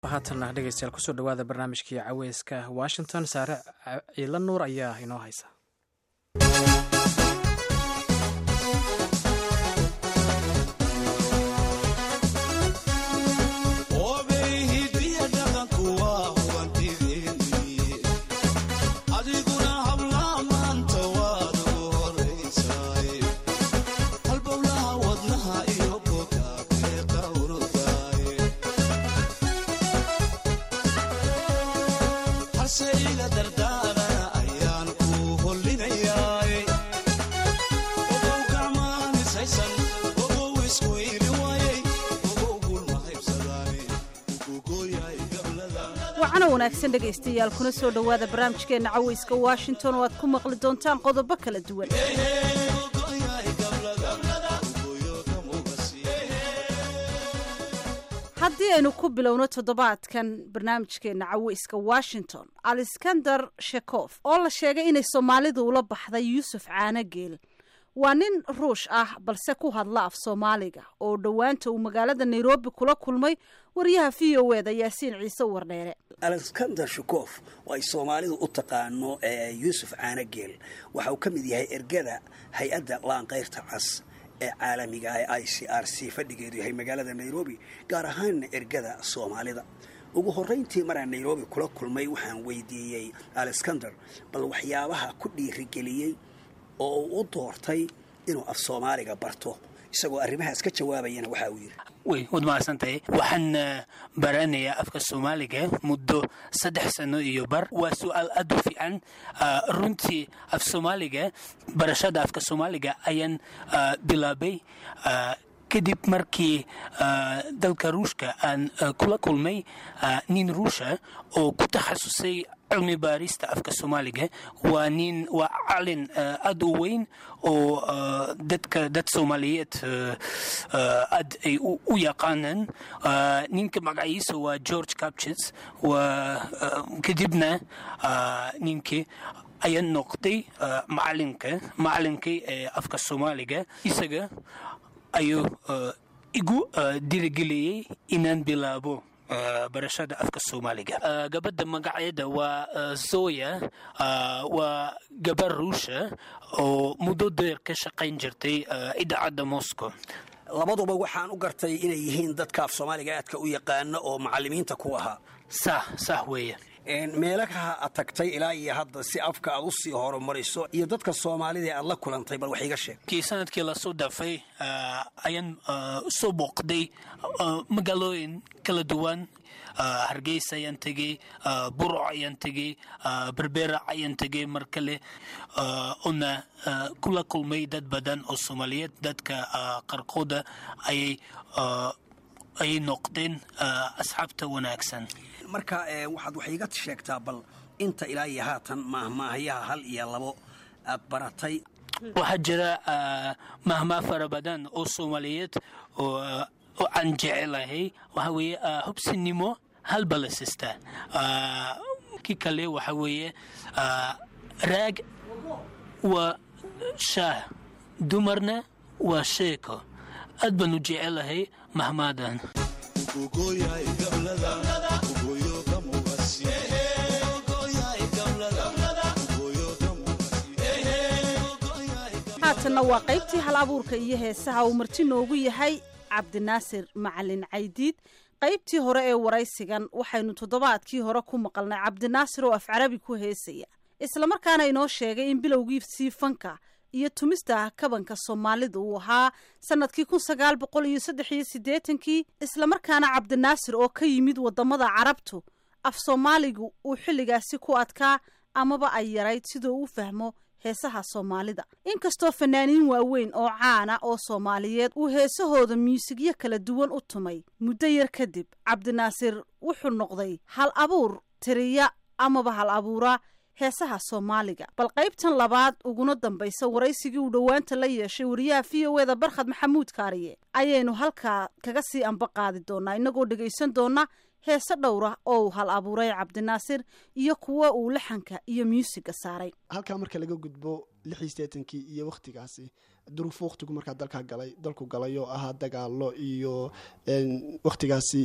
haatanna dhegeystayaal kusoo dhawaada barnaamijkii caweyska washington saare ciila nuur ayaa inoo haysa wacana wanaagsan dhegaystayaal kuna soo dhowaada barnaamijkeenna caweyska washington oo aad ku maqli doontaan qodobo kala duwan haddii aynu ku bilowno toddobaadkan barnaamijkeenna caweyska washington alexander shekof oo la sheegay inay soomaalidu ula baxday yuusuf caanogeel waa nin ruush ah balse ku hadla af soomaaliga oo dhowaanta uu magaalada nairobi kula kulmay wariyaha v o eda yaasiin ciise wardheere alexander shukof oo ay soomaalidu u taqaano yuusuf caanogeel waxa uu ka mid yahay ergada hay-adda laanqayrta cas ee caalamiga ah ee i c r c fadhigeedu yahay magaalada nairobi gaar ahaanna ergada soomaalida ugu horrayntii maraan nairobi kula kulmay waxaan weydiiyey alexander bal waxyaabaha ku dhiirigeliyey oo uu u doortay inuu af soomaaliga barto isagoo arrimahaas ka jawaabayana waxa uu yidhi way waad mahadsantahay waxaan baranayaa afka soomaaliga muddo saddex sano iyo bar waa su-aal aad u fiican runtii af soomaaliga barashada afka soomaaliga ayaan bilaabay kadib markii dalka ruushka aan kula kulmay nin ruusha oo ku takhasusay cilmi baarista afka soomaaliga waa nin waa calin aad u weyn oo dadka dad soomaaliyeed aad ay u yaqaanaan ninka magaciisa waa george capchits waa kadibna ninkii ayaa noqday macalinka macalinkii ee afka soomaaliga isaga ayuu igu dirigeliyey inaan bilaabo barashada afka soomaaliga gabadha magaceeda waa zoya waa gabar ruusha oo muddo deer ka shaqayn jirtay idaacadda moscow labaduba waxaan u gartay inay yihiin dadka af soomaaliga aadka u yaqaana oo macalimiinta ku ahaa sah sah weeye meelaha aad tagtay ilaa iyo hadda si afka aad u sii horumariso iyo dadka soomaalida aad la kulantay bal wax iga sheeg kii sanadkii lasoo dhaafay ayaan soo booqday magaalooyin kala duwan hargeysa ayaan tegey buruc ayaan tegey berbera ayaan tegey mar kale una kula kulmay dad badan oo soomaaliyeed dadka qarqooda ayay ayay noqdeen asxaabta wanaagsan marka waxaad wax iga sheegtaa bal inta ilaa iyo haatan maahmaahayaha hal iyo labo aad baratay waxaa jira mahmaa fara badan oo soomaaliyeed oo aan jecelahay waxaa weeye hubsinimo halba la sistaa kii kale waxaa weeye raag waa shaah dumarna waa sheeko aad baan u jecelahay mahmaadan haatanna waa qaybtii hal abuurka iyo heesaha uu marti noogu yahay cabdinaasir macalin caydiid qaybtii hore ee waraysigan waxaynu toddobaadkii hore ku maqalnay cabdinaasir oo af carabi ku heesaya islamarkaana inoo sheegay in bilowgiisii fanka iyo tumista kabanka soomaalida uu ahaa sanadkii kun sagaal boqol iyo saddex iyo siddeetankii islamarkaana cabdinaasir oo ka yimid waddamada carabtu af soomaaligu uu xilligaasi ku adkaa amaba ay yarayd siduu u fahmo heesaha soomaalida inkastoo fanaaniin waaweyn oo caana oo soomaaliyeed uu heesahooda muusigyo kala duwan u tumay muddo yar kadib cabdinaasir wuxuu noqday hal abuur tiriya amaba hal abuura heesaha soomaaliga bal qaybtan labaad uguna dambaysa waraysigii uu dhowaanta la yeeshay wariyaha v o eda barkhad maxamuud kaariye ayaynu halkaa kaga sii anba qaadi doonaa inagoo dhegaysan doona heese dhowra oo uu hal abuuray cabdinaasir iyo kuwa uu laxanka iyo muusiga saaray halkaa marka laga gudbo lix iyo sideetankii iyo wakhtigaasi duruufo wakhtigu markaa dalkaa galay dalku galay oo ahaa dagaalo iyo wakhtigaasi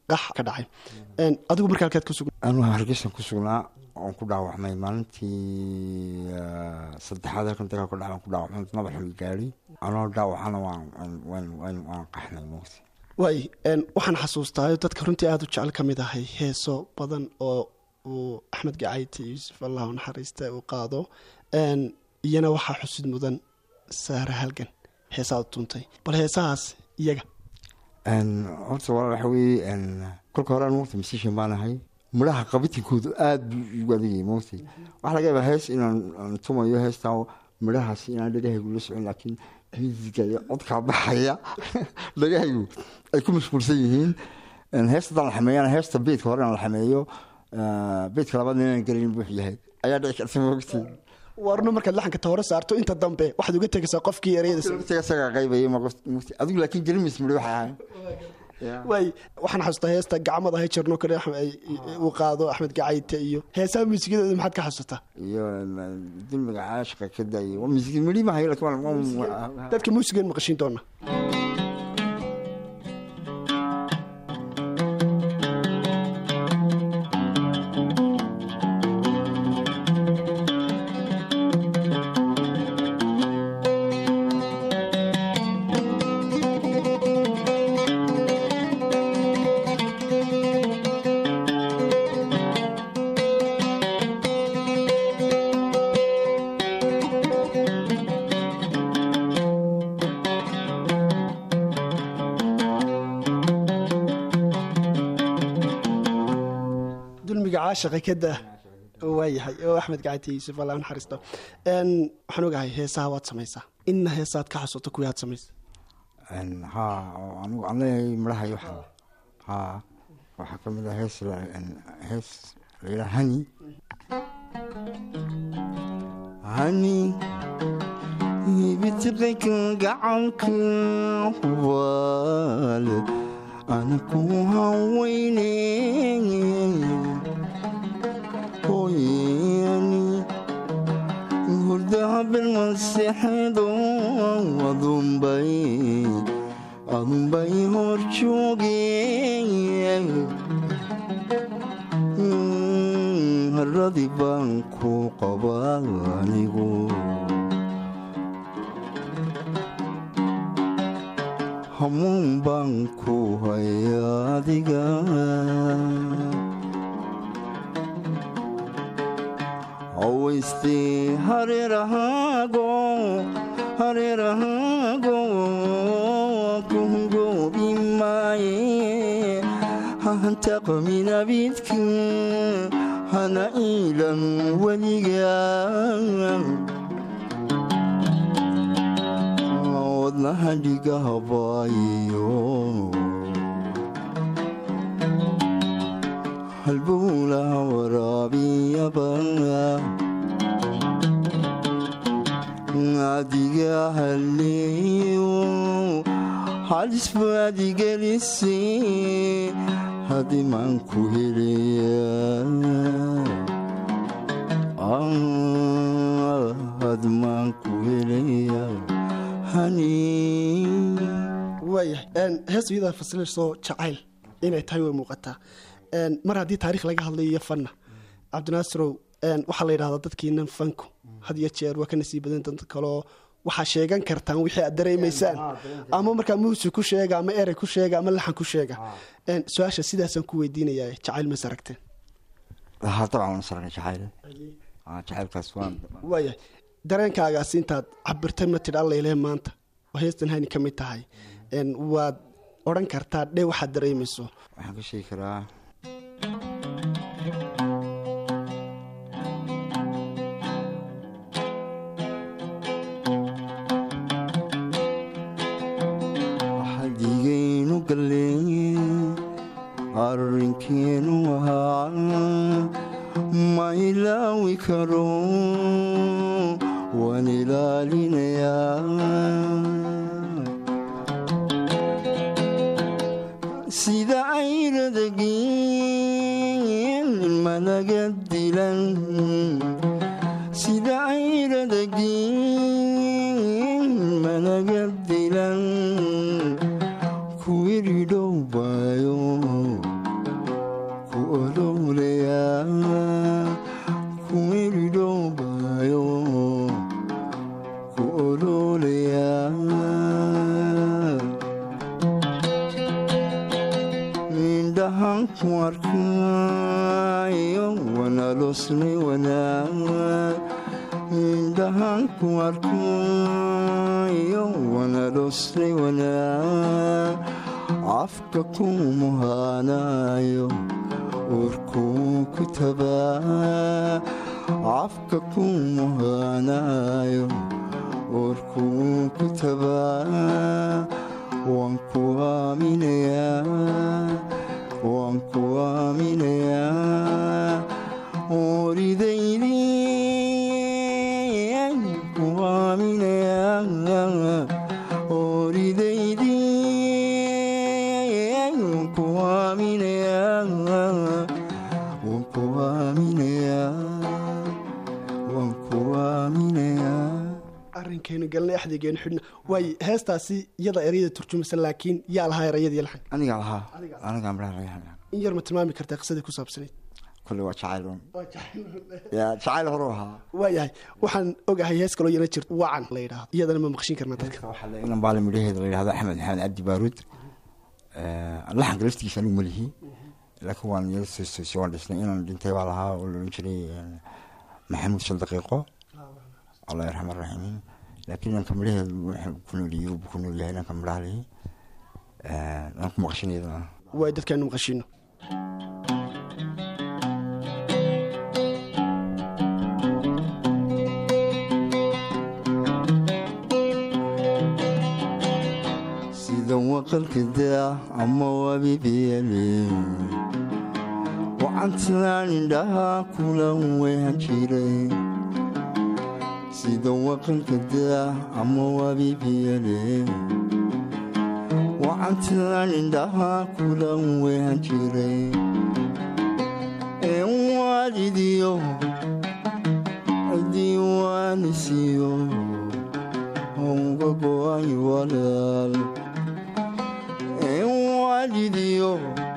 qax ka dhacay Een, adigu marka halkaad ku sugan anuu hargeysan ku sugnaa oon ku dhaawacmay maalintii ah, saddexaad halkan dagaal ku dhacay ku dhaawacmay madaxa i gaadhay anoo dhaawacana waan waan- waan waan waan qaxnay mugti waay een, waxaan xasuustaayo dadka runtii aada u jecel ka mid ahay heeso badan oo uu axmed gacayti yuusuf allah u naxariista uu qaado Een, iyana waxaa xusid mudan saare halgan heesaad tuuntay bal heesahaas iyaga horta walaal waxa weeye een, kolka hore aan mugti musician baan ahay midhaha qabitinkoodu aada buu igu adagayay mugti waxaa laga yaabaa hees inaan aan tumayo heestaa midhahaas inaan dhagahaygu la socon laakiin musiga iyo codkaa baxaya dhagahaygu ay ku mashquulsan yihiin Een, heesta haddaan la xameeyana heesta beedka hore aan la xameeyo ah, beedka labaad inaan gelin buux yahay ayaa dhici karta mugti warno markaad laxanka ta hore saarto inta dambe waxaad uga tegaysaa qofkii ereyada Laftiga isagaa qaybaya ma qof- mugti adigu laakiin gelimis midho waxay ahayn waay waxaan xasuustaa heesta gacmada hay jirno kale Axmed- ay- uu qaado axmed gacayte iyo heesaha muusikadooda maxaad ka xasuusataa iyo mm, dulmiga caashiqa ka daayay waa miskin midhi ma hayo laakiin waa- waa- dadka muusigan maqashiin doona dulmiga caashiqa kada waayahay oo axmed gacayte yuusuf allah u naxariisto Een, waxaan ogahay heesaha waad samaysaa inna heesaad ka xasuuto kuwii aad samaysa Een, haa oo anigu aan leeyahay midhaha iyo waxa haa waxaa ka mid ah hees la- een, hees la yidhaha hani hani ibitiqayka gacanka waale ana ku haweyne hooyani hurdaha bilmaseexeedo adunbay adunbay hor joogeen haradii baan ku qabaa anigu hamuun baan ku haya adiga hawaystee hareerahaago hareerahaago kuhungoobi maaye hahantaqmin abidka hana iilan weliga wadnaha dhigahabayo halbowlaha waraabiyaba adiga haleeyo halisba adigelise hadimaan ku helaya hadimaan ku helaya hani waayahay Een, heesta iyada fasilayso jacayl inay tahay way muuqataa Een, mar haddii taariikh laga hadlayo iyo fanna cabdinaasirow een, waxaa la yidhahdaa dadkiinan fanku had iyo jeer waa ka nasiib badan dad kaloo waxaa sheegan kartaan wixii aad dareemaysaan ama markaa muusig ku sheega ama erey ku sheega ama laxan ku sheega Een, su-aasha sidaasaan ku weydiinayaa jacayl mas aragteen haa dabcan waan sarnay jacayl Ah, jacaylkaas waan waayahay dareenkaagaasi intaad cabirtay ma tidhi allayle maanta oo heestan hani ka mid tahay Een, waad odhan kartaa dhe waxaad dareemayso waxaan ka sheegi karaa xadigaynu galleeye arrinkeenu ahaa ma ilaawi karo waan ilaalinayaa sida ayradageen malaga dilan sida ayradageen malaga dilan kuwiridhow baayo ololaya ku iridhoobayo ku ololaya indhahan ku arkayo wanalosne wanaag indhahan ku arkayo wanalosne wanaag afka ku muhaanayo urkuu ku tabaa afka ku muhaanayo urkuu ku tabaa waan ku aaminayaa waan ku aaminayaa ooridaydii ku aaminayaa ooridaydii ku aaminayaa waan ku aaminayaa waan ku aaminayaa arrinkeenu galna exdigeenu xidhna waaye heestaasi iyada ereyada turjumasa laakiin yaa lahaa erayadii laxan anigaa lahaa anigaa midhaha laga hadlaa in yar ma tilmaami kartaa qisadii ku saabsanayd kolle waa jacayl un yaa jacayl horu ahaa waayahay waxaan ogahay hees kaloo yana jirto wacan la yidhaahdo iyadana ma maqshin karnaa dadka waxaa la inan baale midhaheeda la yidhahdo axmed maxamed cabdi baaruud laxanka laftigiisa anigu malihi laakiin waan yala soosoosi waan dhisnay inaan dhintay baa lahaa oo la odhan jiray maxamuud shan daqiiqo allah yarxam araxiimiin laakiin inanka midhaheeda wuxuu ku nooliyey uu ku nool yahay inanka midhaha lihi aan ku maqshinayadana waay dadkaanu maqashino sida waqalka daa ama wabibiyale wacantaan indhaha kula wehan jiray sida waqalka daa ama wabibiyale wacantaan indhaha kula wehan jiray ee waalidiyo diiwaanisiyo uga go-ay walaal ee waalidiyo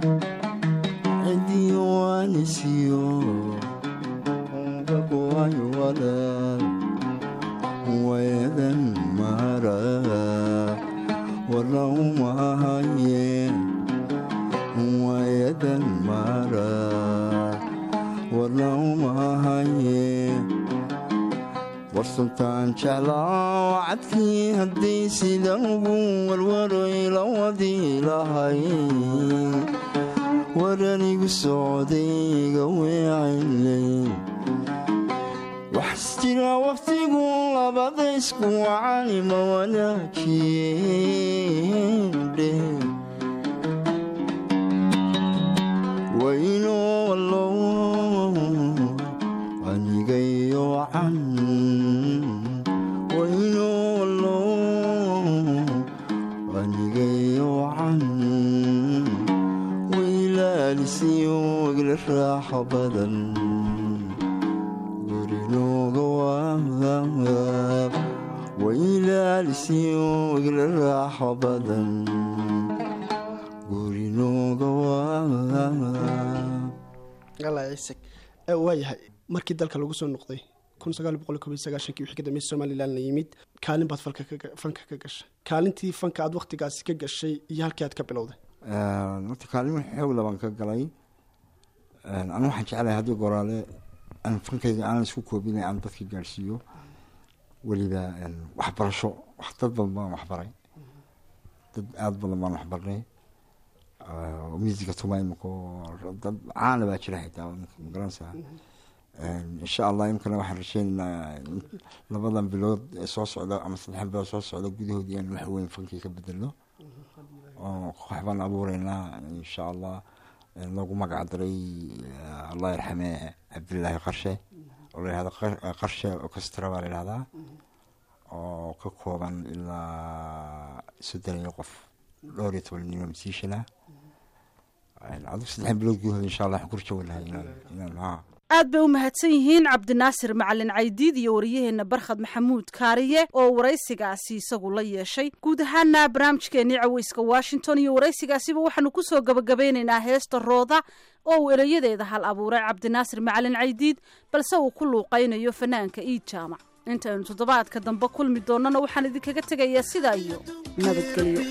diiwaanisiyo uga go-ay walaal wayadan mara waraumahaye wayadan mara waraumahaye warsantaan jeclaa cadkii haddii sida ugu warwaray la wadi lahay waranigu socdayga weecaylay wax jira wakhtigu labada isku wacani ma wanaajiyendhe waynoo wallow anigayo wacan waynoo wallow anigayo wacan waylaalisiyo igla raaxo badan gurinooga waab waylaalisiyo igla raaxo badan gurinooga waab alla ciise waayahay markii dalka lagu soo noqday kun sagaal boqol kob iyo sagaashankii wixii ka dambeeyay somalilan la yimid kaalin baad falka ka- fanka ka gashay kaalintii fanka aad wakhtigaasi ka gashay iyo halkii aad ka bilowday horta kaalimo xoog laban ka galay anu waxaan jeclahay haddii goraale aan fankayga aan isku koobinay aan dadka gaadhsiiyo weliba waxbarasho wax dad badan baan waxbaray dad aada badan baan waxbarnay oo musica tuma imika oo dad caana baa jira xitaa magaranaysaa insha allah imkana waxaan rajeynaynaa in labadan bilood ee soo socda ama saddex bilood soo socda gudahoodii aan wax weyn fankii ka bedelno oo koox baan abuureynaa insha allah lagu magac daray allah yarxame cabdilaahi qarshe oo la yihahdo qarshe orchestra baa la yihahdaa oo ka kooban ilaa soddon iyo qof dhowr iyo toban nin oo masiishana adigu saddex bilood gudahood insha allah waxaan ku rajawi lahay inaan inaan haa aad bay u mahadsan yihiin cabdinaasir macalin caydiid iyo wariyaheenna barkhad maxamuud kaariye oo waraysigaasi isagu la yeeshay guud ahaana barnaamijkeenii caweyska washington iyo waraysigaasiba waxaanu kusoo gabagabeynaynaa heesta rooda oo uu erayadeeda hal abuuray cabdinaasir macalin caydiid balse uu ku luuqaynayo fanaanka iid jaamac intaynu toddobaadka dambe kulmi doonnana waxaan idinkaga tegayaa sidaa iyo nabadgelyo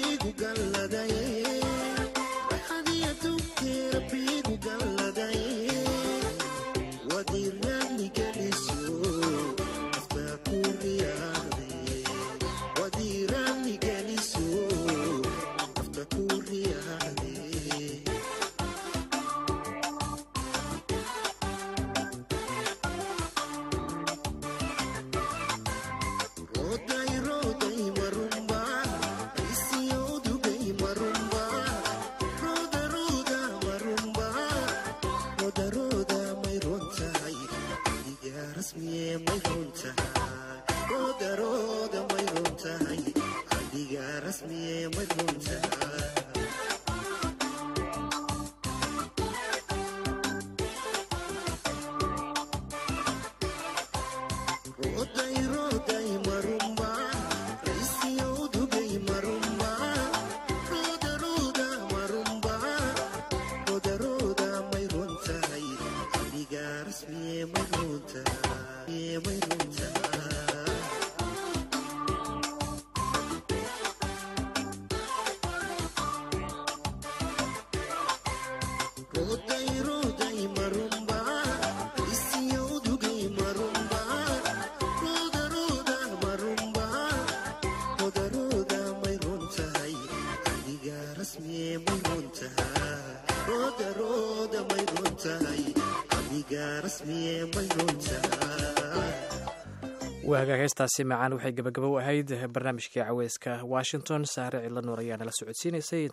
waagaag heestaasi macaan waxay gabagabo u ahayd barnaamijkii caweyska washington saare cidla nuur ayaa nala socodsiinaysay